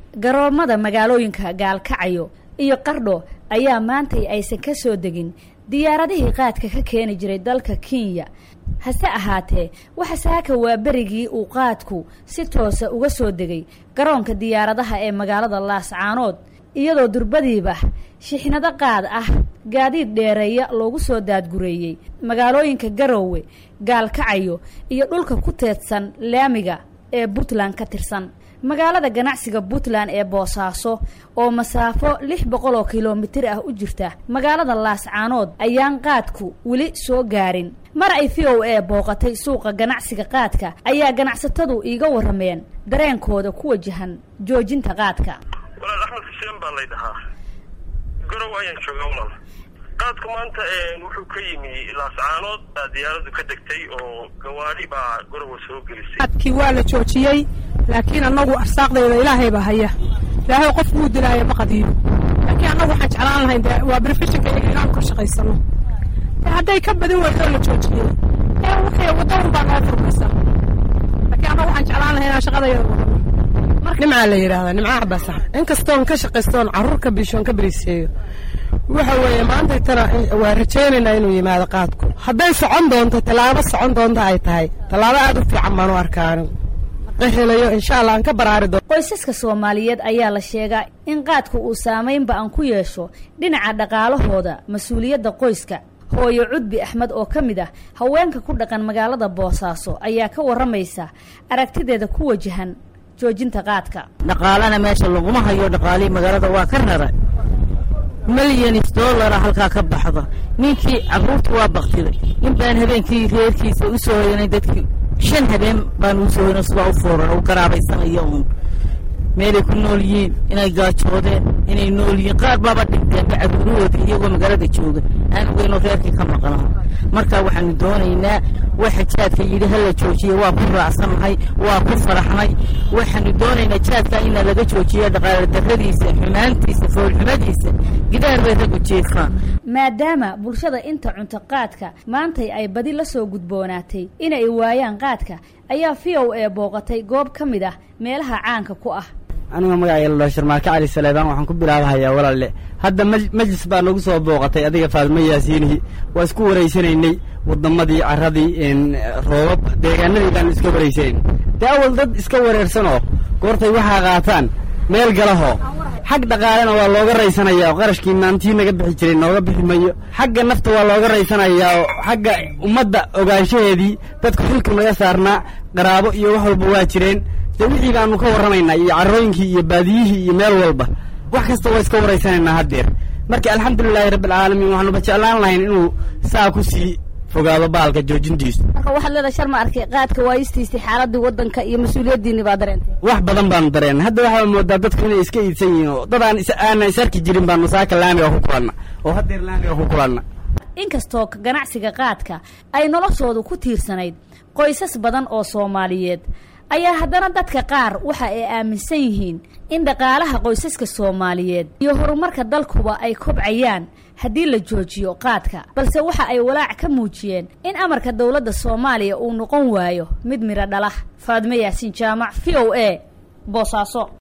garoomada magaalooyinka gaalkacayo iyo qardho ayaa maantay aysan ka soo degin diyaaradihii qaadka ka keeni jiray dalka kenya hase ahaatee waxa saaka waa berigii uu qaadku si toosa uga soo degay garoonka diyaaradaha ee magaalada laascaanood iyadoo durbadiiba shixnado qaad ah gaadiid dheereeya loogu soo daadgureeyey magaalooyinka garoowe gaalkacayo iyo dhulka ku teedsan laamiga ee puntland ka tirsan magaalada ganacsiga puntland ee boosaaso oo masaafo lix boqol oo kilomitir ah u jirta magaalada laascaanood ayaan qaadku weli soo gaarin mar ay v o a booqatay suuqa ganacsiga qaadka ayaa ganacsatadu iiga warrameen dareenkooda ku wajahan joojinta qaadka walaal axmed xuseen baa lay dhahaa garow ayaan joogaa walaal qaadku maanta wuxuu ka yimi laascaanood baa diyaaradu ka degtay oo gawaadhi baa garowa soo gelisay qaadkii waa la joojiyey laakiin annagu arsaaqdayda ilaahay baa haya ilaahay qof wuu dilaayo ma qadiino laakiin annagu waxaan jeclaan lahayn de waa brofeshinka iyaga inaanu ka shaqaysano hadday ka badin weydo la joojiyey ee wixii waddadan baa noo furmaysa laakiin annagu waxaan jeclaan lahay inaan shaqadayada wadano nimcaa la yidhaahdaa nimcaha basax inkastoon ka shaqaystoon carruur ka biishoon ka beriseeyo waxa weeye maanta tana waa rajaynaynaa inuu yimaado qaadku hadday socon doonto tallaabo socon doonta ay tahay tallaabo aad u fiican baan u arkaa anigu qahelayo insha allah aan ka baraari doono qoysaska soomaaliyeed ayaa la sheegaa in qaadku uu saamaynba aan ku yeesho dhinaca dhaqaalahooda mas-uuliyadda qoyska hooyo cudbi axmed oo ka mid ah haweenka ku dhaqan magaalada boosaaso ayaa ka warramaysa aragtideeda ku wajahan joojinta qaadka dhaqaalana meesha laguma hayo dhaqaalihii magaalada waa ka rara milyanis dollara halkaa ka baxda ninkii carruurta waa baktiday nin baan habeenkii reerkiisa u soo hoyanay dadkii shan habeen baan u soo hoyanay subaa u fooran u garaabaysanayo uun meelay ku nool yihiin inay gaajoodeen inay nool yihiin qaar baaba dhinteenba carruurahooda iyagoo magaalada jooga aan ogeynoo reerkii ka maqnaha marka waxaanu doonaynaa waxa jaadka yidhi hala joojiya waa ku raacsannahay waa ku faraxnay waxaanu doonaynaa jaadka ina laga joojiya dhaqaale darradiisa xumaantiisa foolxumadiisa gidaar bay raggu jeefaan maadaama bulshada inta cunto qaadka maantay ay badi la soo gudboonaatay inay waayaan qaadka ayaa v o a booqatay goob ka mid ah meelaha caanka ku ah aniga magacayga la dhao sharmaarke cali saleebaan waxaan ku bilaabahayaa walaalle hadda majlis baa nagu soo booqatay adiga faadmo yaasiinihi waa isku waraysanaynay waddamadii carradii roobab deegaanadii baanu iska waraysanayn dee awal dad iska wareersanoo goortay waxaa qaataan meel galahoo xag dhaqaalena waa looga raysanayaa oo qarashkii maantii naga bixi jiray nooga bixi mayo xagga nafta waa looga raysanayaa oo xagga ummadda ogaanshaheedii dadka xilka naga saarnaa qaraabo iyo wax walba waa jireen dee wixii baanu ka warramaynaa iyo carrooyinkii iyo baadiyihii iyo meel walba wax kasta waa iska waraysanaynaa haddeer marka alxamdulilaahi rabbialcaalamiin waxaanuba jeclaan lahayn inuu saa ku sii fogaado baalka joojintiisu marka waxaad leedahay shar ma arkay qaadka waayistiisii xaaladii waddanka iyo mas-uuliyaddiinni baa dareentay wax badan baanu dareennay hadda waxaa moodaa dadku inay iska iidsan yihiin oo dad aan aanan is arki jirin baanu saaka laamiga ku kulanna oo haddeer laamiga ku kulanna inkastoo ganacsiga qaadka ay noloshoodu ku tiirsanayd qoysas badan oo soomaaliyeed ayaa haddana dadka qaar waxa ay aaminsan yihiin in dhaqaalaha qoysaska soomaaliyeed iyo horumarka dalkuba ay kobcayaan haddii la joojiyo qaadka balse waxa ay walaac ka muujiyeen in amarka dowladda soomaaliya uu noqon waayo mid midho dhalah faadme yaasiin jaamac v o a boosaaso